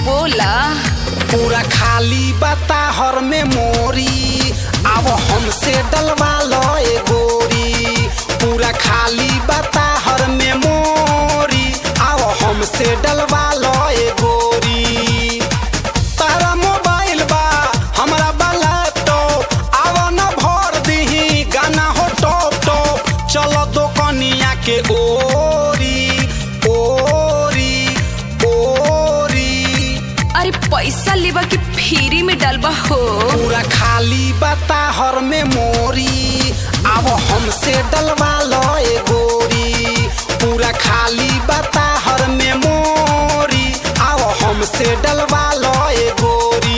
बोला पूरा खाली बता हर में मोरी अब हमसे डलवा लो ए गोरी पूरा खाली बता हर में मोरी अब हमसे डलवा लो ए गोरी तारा मोबाइल बा हमरा बा लैपटॉप आव न भर दीही गाना हो टॉप टॉप चलो दोकनिया के ओरी ओरी ओरी अरे पैसा लेबा कि फ्री में डलबा हो पूरा खाली बता हर में मोरी अब हमसे डलवा लो ए गोरी पूरा खाली बता हर में मोरी अब हमसे डलवा लो ए गोरी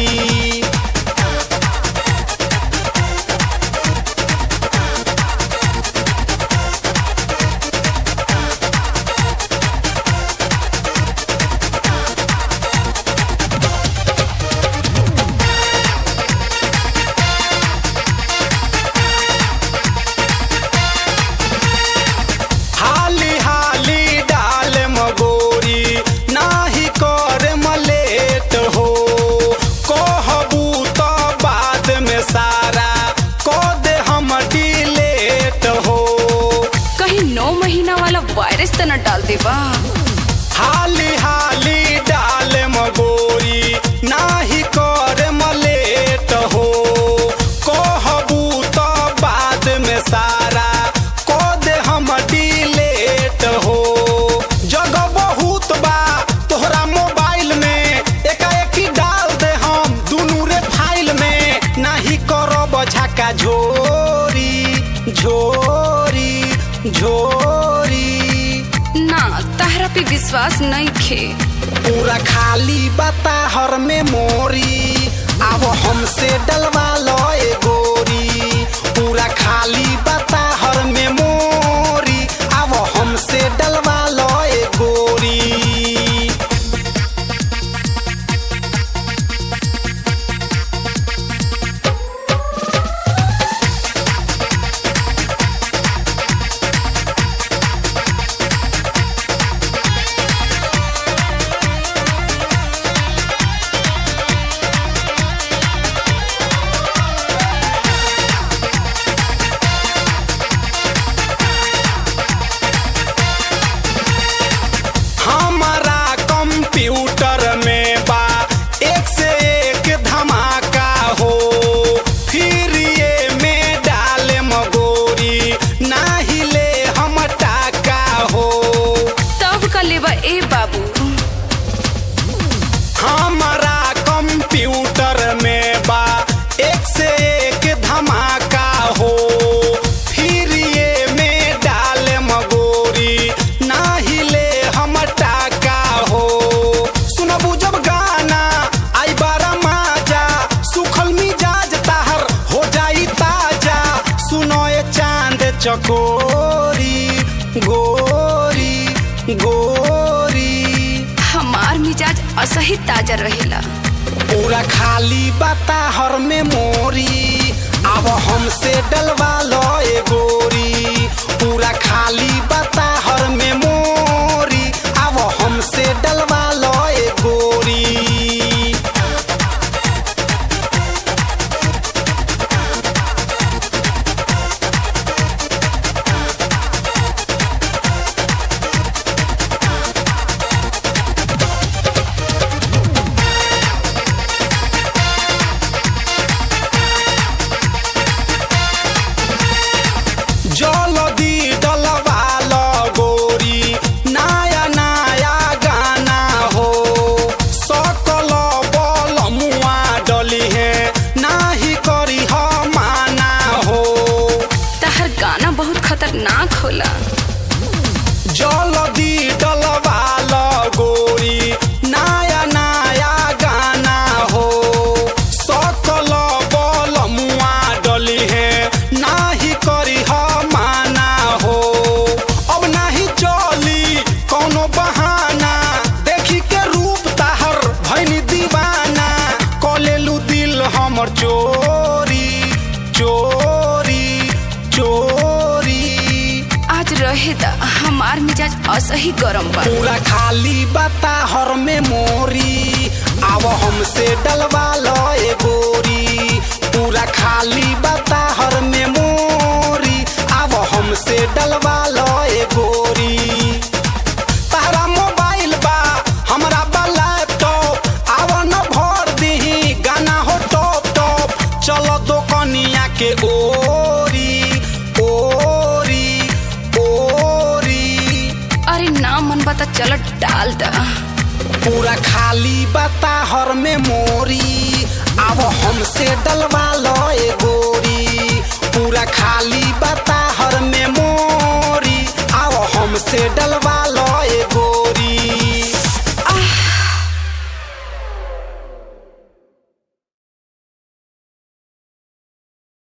हाली हाली डाल मगोरी नाही कर मलेट हो कहबू तो बाद में सारा को दे हम डिलेट हो कहीं नौ महीना वाला वायरस तो न डाल देबा हाली हाली डाल मगोरी नाही कर मलेट हो कहबू तो बाद में सारा को दे हम डिलेट हो जगह बहुत बा तोहरा मोबाइल में एकाएक ही डाल दे हम दुनू रे फाइल में नाही करब झका झोरी झोरी झोरी ना तहरा पे विश्वास नहीं खे पूरा खाली बता हर में मोरी अब हमसे डलवा लो ए गोरी पूरा खाली बता हर में मोरी अब हमसे डलवा लो ए गोरी हमारा कंप्यूटर में बा एक से एक धमाका हो फिर ये में डाले मगोरी नाही ले हम टाका हो तब का लेबा ए बाबू हमारा कंप्यूटर में बा एक से एक धमाका हो फिर ये में डाले मगोरी नाही ले हम टाका हो सुनबू जब गाना आई बारा माजा सुखल मिजाज ताहर हो जाई ताजा सुनो ये चांद चकोरी गोरी गोरी हमार मिजाज असही ताजा रहेला पूरा खाली बता हर में मोरी अब हमसे डलवा लो ए गोरी पूरा खाली बता हर में मोरी अब हमसे डलवा लो ए गोरी जलदी डलवा लो गोरी नया नया गाना हो सकल बल मुआ डली है नाही करी ह माना हो तहर गाना बहुत खतरनाक होला जलदी डलवा लो गोरी नया नया गाना हो सकल बल मुआ डली है नाही करी ह माना हो अब नाही चली कौनो बहाना देखी के रूप ताहर भैनी दीवाना कलेलू दिल हमर चोरी चोरी चोरी आज रहे दा हमार मिजाज असही गरम बा पूरा खाली बता हर में मोरी आव हमसे डलवा लो ए गोरी पूरा खाली बता हर में मोरी आव हमसे डलवा लो ए गोरी तारा मोबाइल बा हमरा बा लैपटॉप आव न भर दीही गाना हो टॉप टॉप चलो दोकनिया के ओरी ओरी ओरी अरे ना मन बता चल डाल दा पूरा खाली बता हर में मोरी अब हमसे डलवा लो ए गोरी पूरा खाली बता हर में मोरी